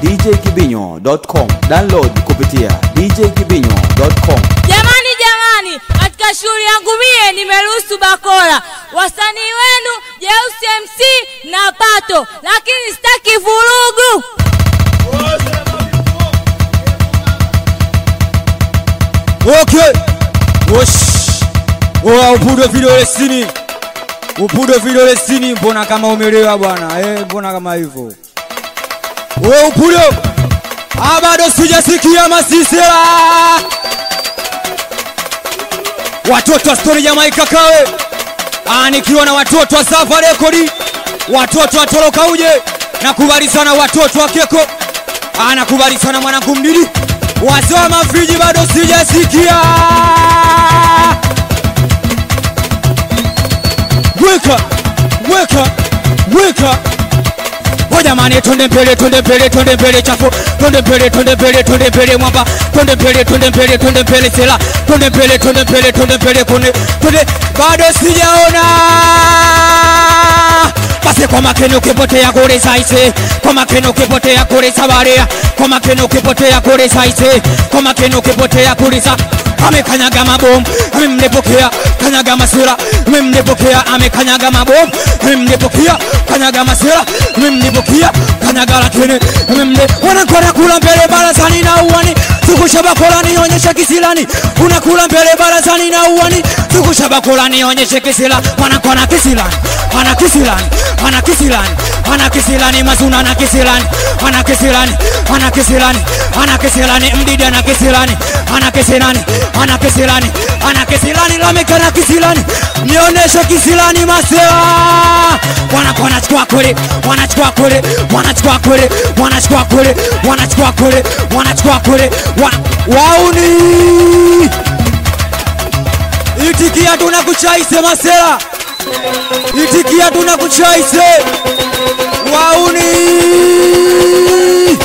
djkibinyo.com. Download kupitia djkibinyo.com. Jamani, jamani, katika shughuli yangu mie nimeruhusu bakora wasanii wenu Jeusi MC na Pato, lakini sitaki vurugu. Okay. Wosh. Oa upudo vidole sini. Upudo vidole sini mbona kama umelewa bwana. Eh, mbona kama hivyo. Wewe upudo. Ah, bado sijasikia masisera. Watoto wa Story Jamaica kawe. Ah, nikiwa na watoto wa Safa Record. Watoto wa Toroka uje. Nakubali sana watoto wa Keko. Ah, nakubali sana mwanangu mdidi. Wazee wa mafriji bado sijasikia. Weka, weka, weka. O jamani, twende mbele, twende mbele, twende mbele chafu, twende mbele, twende mbele, twende mbele mwamba, twende mbele, twende mbele, twende mbele sela, twende mbele, twende mbele, twende mbele kone, twende. Bado sijaona basi kwa makini ukipotea kule saise, kwa makini ukipotea kule sabaria, kwa makini ukipotea kule saise, kwa makini ukipotea kule sa amekanyaga mabomu, amemnepokea kanyaga masira, amemnepokea amekanyaga mabomu, amemnepokea kanyaga masira, amemnepokea kanyaga lakini amemne wanakora kula mbele barazani na uwani tukushabakola nionyeshe kisilani, unakula mbele barazani na uwani tukushabakola nionyeshe kisila, wanakona kisilani, wana kisilani, wana kisilani, wana kisilani, mazuna na kisilani, wana kisilani, wana kisilani, wana kisilani, mdida na kisilani, ana kisilani, ana kisilani, ana kisilani, lameka na kisilani, nionyeshe kisilani masela, wanakuwa wanachukua kule, wanachukua kule, wanachukua kule, wanachukua kule, wanachukua kule, wanachukua kule, wa- wauni itikia tunakuchaise masela, itikia tunakuchaise wauni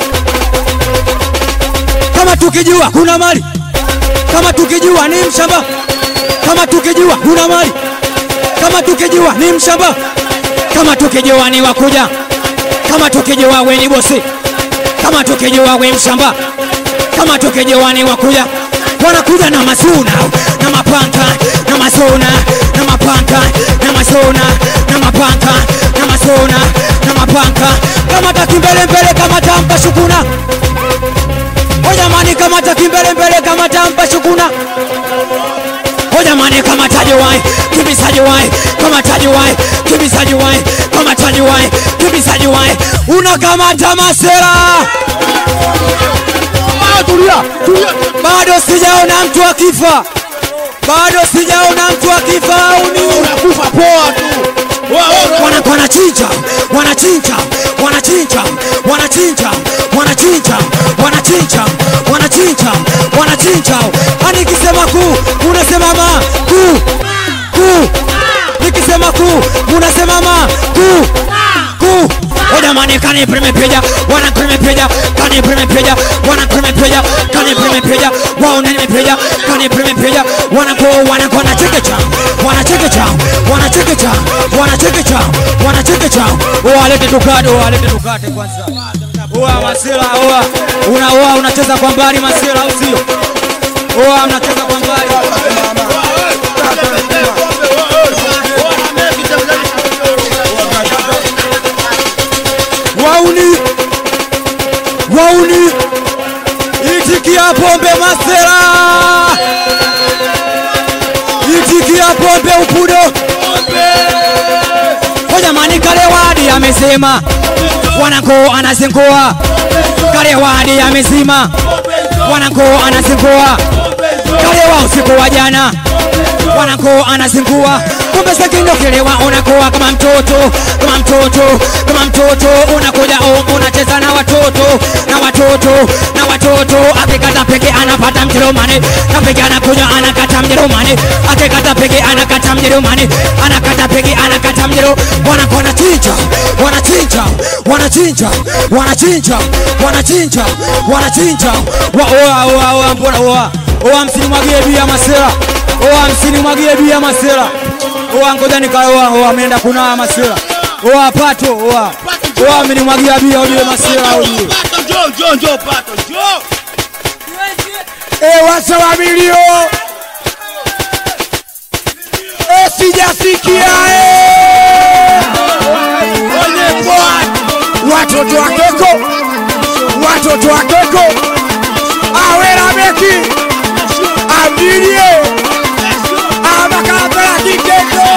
kama tukijua kuna mali, kama tukijua ni mshamba, kama tukijua kuna mali, kama tukijua ni mshamba, kama tukijua ni wakuja, kama tukijua we ni bosi, kama tukijua we mshamba, kama tukijua ni wakuja, wanakuja na masuna na mapanka na masona na mapanka na masona na mapanka na masona na mapanka, kama takimbele mbele, kama tampa shukuna O jamani kama takimbele mbele kama tampa shukuna O jamani kama taji wai kibisaji wai kama taji wai kibisaji wai kama taji wai kibisaji wai unakamata masera tulia, tulia. bado sijaona mtu akifa bado sijaona mtu akifa au ni Unakufa poa tu. Wa- wa- wana wanachinja wanachinja wanachinja wanachinja wanachinja wanachinja wanachinja wanachinja ani nikisema ku unasema ma ku ku nikisema ku unasema ma ku ku Oda mane kane preme peja wana preme peja kane preme peja wana preme peja kane preme peja wao nene peja kane preme peja wana ko wana ko na cheke cha wana cheke cha wana cheke cha wana cheke cha wana cheke cha oh alete tukado oh alete tukate kwanza oa masela oa una oa unacheza kwa mbali masela au sio oa mnacheza kwa mbali wauni wauni itikia pombe masera itikia pombe upudo hojamani kalewadi amesema wanako anazingua kalewadi amezima wanako anazingua kalewa usiku wa jana wanako anazingua kumbe sekindokelewa unakuwa kama mtoto kama mtoto kama mtoto unakuja um, unacheza na watoto na watoto na watoto akikata peke anapata mjerumani na peke anakuja anakata mjerumani akikata peke anakata mjerumani anakata peke anakata mjeru wanako wanachinja wanachinja wanachinja wanachinja wanachinja wanachinja wa oa oa oa mbona oa oa msinimwagie bia masera oa msinimwagie bia masera oa ngoja nikaoa oa ameenda kunawa masera oa pato oa Pati Wewe amenimwagia bia ujue masira ujue. Pato, njoo, njoo, njoo, pato, njoo. Eh, wasa wa milio Eh, sijasikia eh. Kwenye pwani. watoto wa keko watoto wa keko awera beki ambilie amakapela kikeko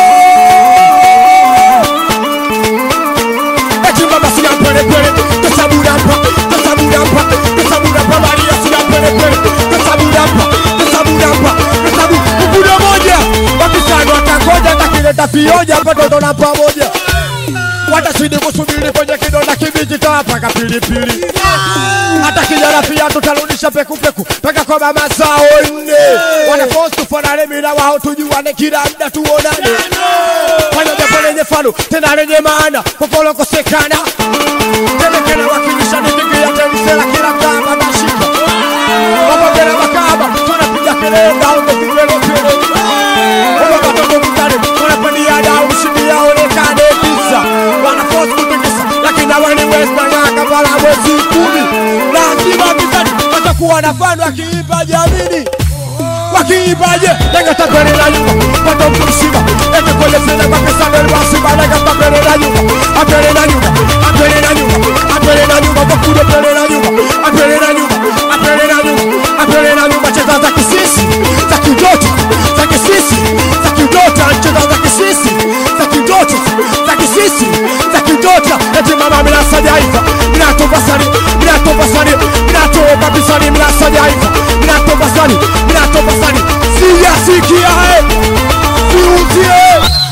etimba sina pelepele tesabudampa tesabudampa tesabudampa maria sina pelepele tesabudampa tesabudampa tesabu mkudo moja wakisani watangoja takileta vioja patoto na pamoja watazidi kusubiri kwenye kidonda kibichi tawapaka pilipili hata kijana pia tutarudisha pekupeku peka kwa mama zao nne wanaposti tufanane mina wao tujuane kila mda tuonane fanya jambo lenye fano tena lenye maana popolokosekana temekena wakilisha nidigia temsela kila mtama nashika wapagena makaba tunapiga kelele ndaundo vigelegele wapatoto mtani wanapandia dau ushindi yaonekane kisa wanafosi kutikisa lakini awani wesmang'aka pala mwezi kumi lazima vitani watakuwa na fano akiipa jamini wakiipaje nengatapele na nyuma pato mtu mzima ende kwenye sina kwa pesa mbele basi baada katapele na nyuma apele na nyuma apele na nyuma apele na nyuma kwa kudo pele na nyuma apele na nyuma apele na nyuma apele na nyuma cheza za kisisi za kidota za kisisi za kidota cheza za kisisi za kidota za kisisi za kidota eti mama mina sajaifa mina toba sani mina toba sani mina toba bisani mina sajaifa mina toba sani mina toba sani siyasikia eh siuzie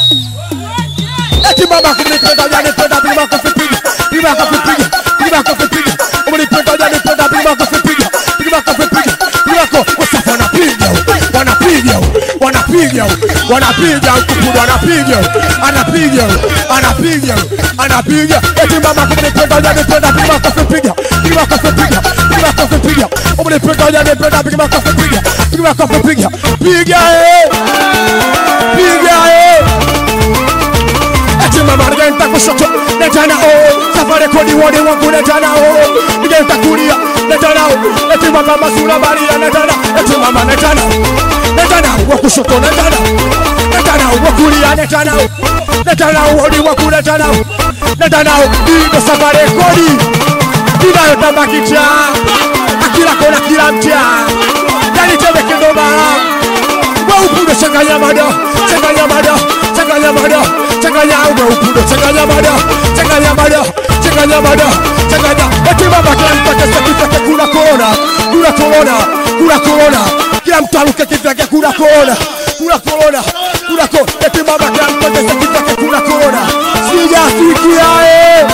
eti mama kunipenda jani penda bima kufipiga bima kufipiga bima kufipiga umenipenda jani penda bima kufipiga bima kufipiga bima ko wasafi wanapiga wanapiga wanapiga wanapiga kupudu anapiga anapiga anapiga anapiga eti mama kunipenda jani penda bima kufipiga bima kufipiga bima kufipiga umenipenda jani penda bima kufipiga bima kufipiga piga eh piga eh ati mama nigenda kushoto netana o safari kodi wodi wangu netana o nigenda kulia netana o eti mama masula baria netana eti mama netana netana wa kushoto netana netana wa kulia netana o netana wodi wangu netana o netana o ndio safari kodi inayotamba kicha akila kona kila mtaa yani tebe kindoma waupudo changanya mada changanya mada changanya mada changanya waupudo changanya mada changanya mada changanya mada changanya eti baba kila mtu akesa kifake kuna kona kuna kona kuna kona kila mtu aruke kifake kuna kona kuna kona kuna kona eti baba kila mtu akesa kifake kuna kona sijasikia eh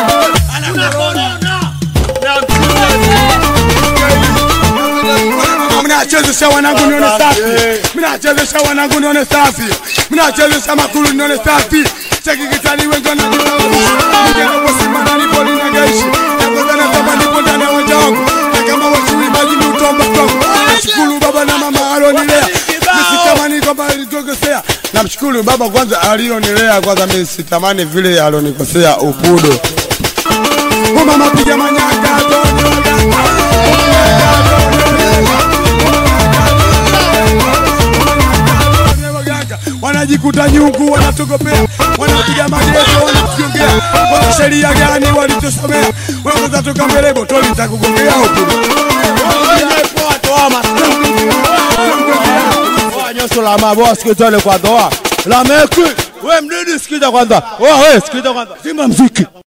mnachezesha wanangu nione safi, mnachezesha wanangu nione safi, mnachezesha makulu nione safi. Cheki kitani wengi wananisimama nipo ninagaishi nakoza na kama nipo ndani ya uwanja wangu na kama wajui maji ni utomba kwangu. Nashukuru baba na mama alionilea, nisitamani kwamba alikosea. Namshukuru baba kwanza alionilea kwanza, mimi sitamani vile alionikosea upudo. Oh mama piga manyaka toni waganga wanajikuta nyungu, wanatogopea, wanapiga magezo, wanatuongea wana sheria gani walichosomea? Wanaweza toka mbele botoli takugongea huku Nyosho la maboa sikiza ile kwa doa. La meki. We mdidi sikiza kwanza. Wewe sikiliza kwanza. Simba mziki